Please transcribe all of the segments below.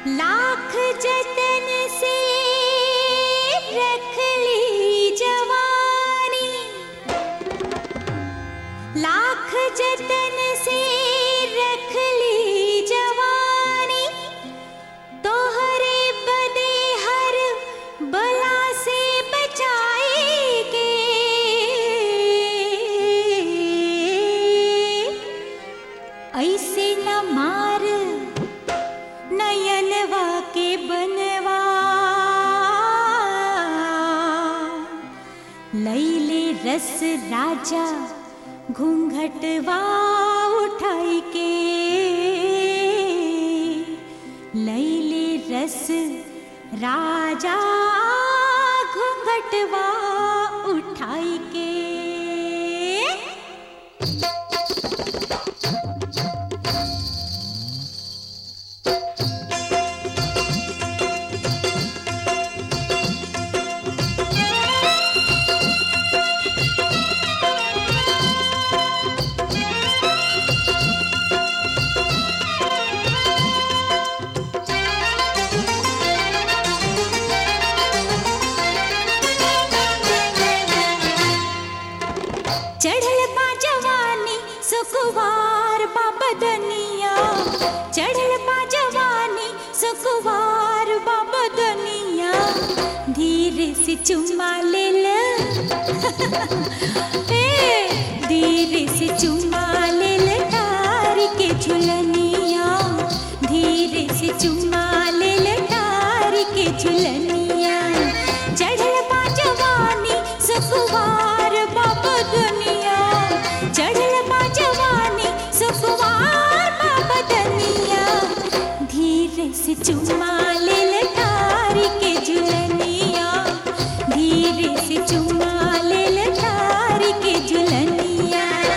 लाख जतन से रख ली जवानी लाख जतन से रख ली जवानी तोहरे बदे हर बला से बचाएगे ऐसे न मार नयनवा के बनवा लैले रस राजा घूंघटवा उठाई के लैले रस राजा घूंघटवा उठाई के चढ़ल बा जवानी सुकुवार बा बदनिया चढ़ल बा जवानी सुकुवार बा बदनिया धीरे से चुम्मा ले ल ए, धीरे से चुम्मा ले ल तार के झुलनिया धीरे से चुम्मा ले ल तार के झुलनिया चढ़ल बा जवानी सुकुवार बाबा दुनिया चढ़ल बा जवानी सुकुवार बाबा दुनिया धीरे से चुम्मा ले ले तारी के झुलनिया धीरे से चुम्मा ले ले तारी के झुलनिया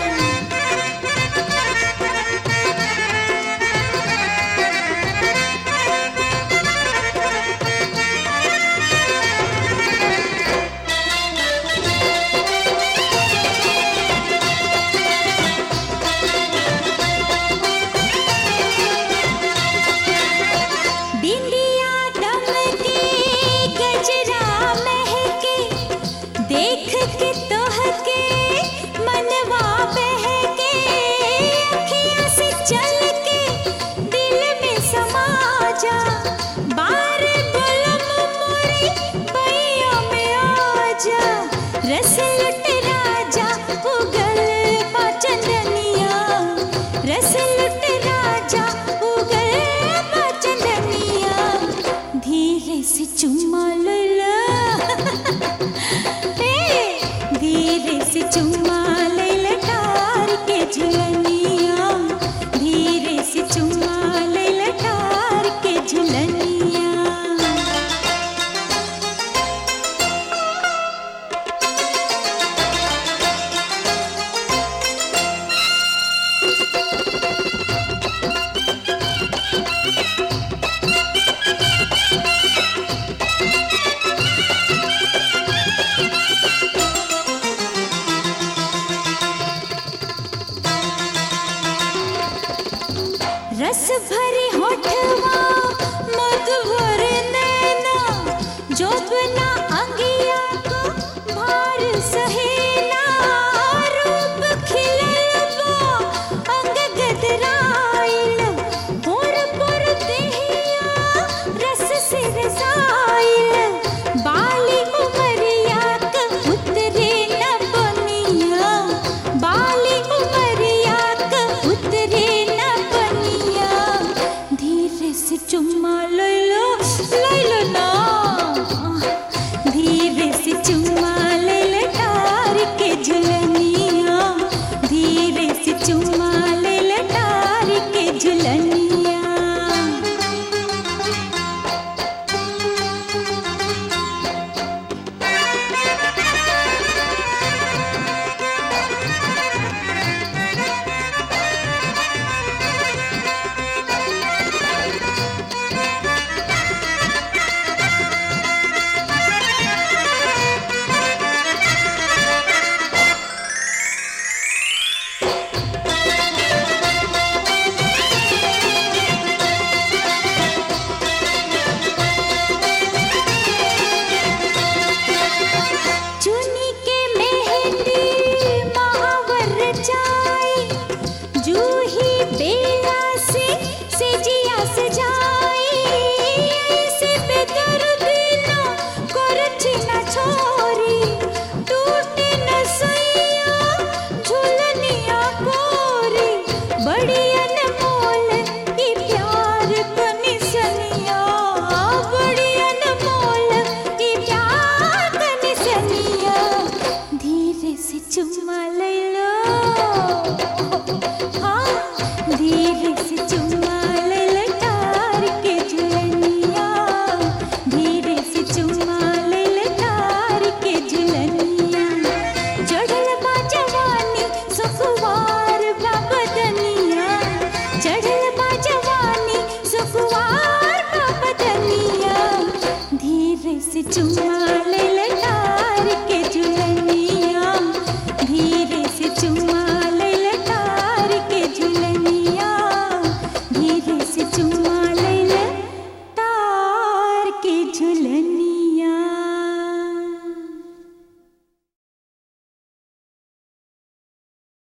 बिंदिया दमके गजरा महके देख के तोहके मनवा बहके अखियाँ से चल के दिल में समा जा बार गुलम मोरी बैया में आ जा रस लुट राजा उगल बा चंदनिया रस लुट राजा उगल बा चंदनिया धीरे से चुम्मा ले ला ए, धीरे से चुम्मा ले ले तार के झुलनिया धीरे से चुम्मा ले ले तार के झुलनिया रस भरे होठवा मत भरे नैना जो बिना अंगिया को भार सहेना रूप खिलल बा अंग गदराइल पुर पुर देहिया रस से रसाइल बाली उमरिया क उतरे न बनिया बाली उमरिया क उतरे न बनिया धीरे से चुम्मा ले